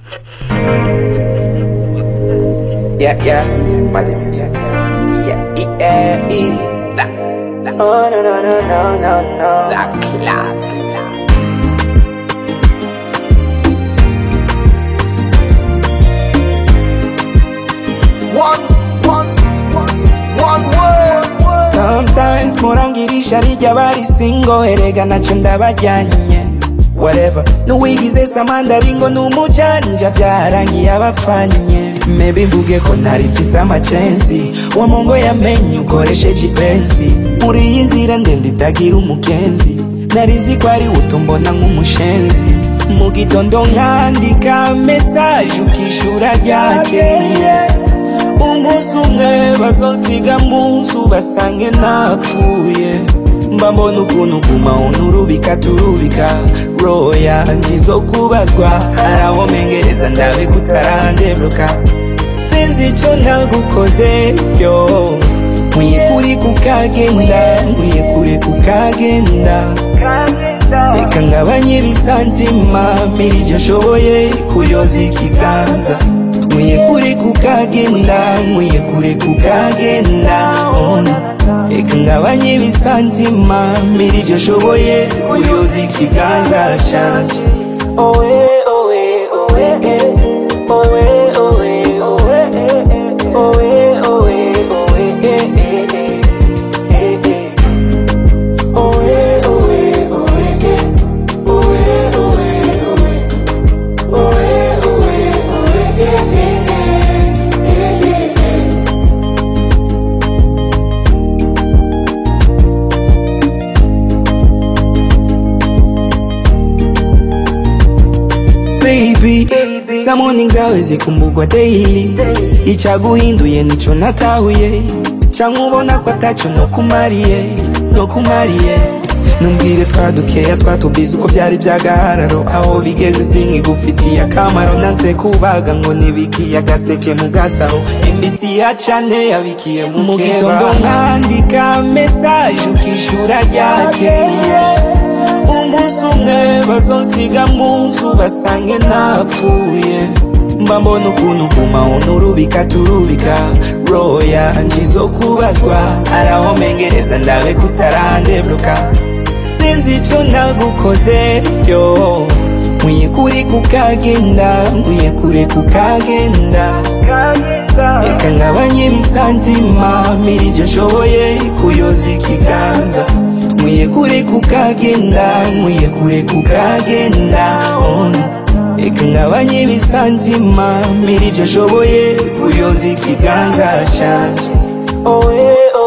Yeah, yeah, Mighty Music. Yeah, yeah, yeah. La, la. Oh, no, no, no, no, no, no. La clase. One, one, one, one word. Sometimes murangirisha rijya bari singo erega naco ndabajyanye whatever n'uwigize samandaringo n'umujanja byarangiye abapfanye maybe mvuge ko ntari mfise amacensi wa mongo yamenye ukoresheje ipensi muri iyi nzira ndende itagira umukenzi nari nzi ko ari utumbona nk'umushenzi mu gitondo nkandika mesaje ukishura ryakeye umunsi umwe bazonsiga mu nzu basange napfuye mba mbona ukuntu guma unturubika turubika roya njizo kubazwa araho mengereza ndabe kutarandebruka sinzi ico nagukoze yo nkwiye kuri kukagenda nkwiye kure kukagenda reka ngabanye ibisanzima mira ibyo nshoboye kuyoza ikiganza nkwiye kure kukagenda nkwiye kure kukagenda ona reka ngabanye ibisanzima mira ibyo nshoboye kuyoza ikiganza canje owe owe owe eh. owe owe owe eh, eh. owe owe owe eh, eh, eh. Eh, eh. Owe, owe, owe, eh. Owe, owe, owe. Owe, owe, owe, eh, eh, eh. Eh, eh, eh. baby za morning zawe zikumbugwa daily icaguhinduye nico natahuye canke ubona ko ataco nokumariye nokumariye numbwire twadukeya twatubize uko vyari vyagahararo aho bigeze sinkigufitiye akamaro naze kubaga ngo nibikiye agaseke mu gasaho imitsi ya cane yabikiye mu gitondo nkandika mesaje ukishura ryakeye umunsi umwe bazonsiga mu nzu basange napfuye mba mbona ukuntu guma unturubika turubika roya njizo kubazwa araho mengereza ndabe kutarandebruka sinzi ico nagukoze yo nkwiye kuri kukagenda nkwiye kure kukagenda reka ngabanye ibisanzima mira ibyo nshoboye kuyoza ikiganza nkwiye kure kukagenda nkwiye kure kukagenda ona reka ngabanye ibisanzima mira ibyo nshoboye kuyoza ikiganza canje owe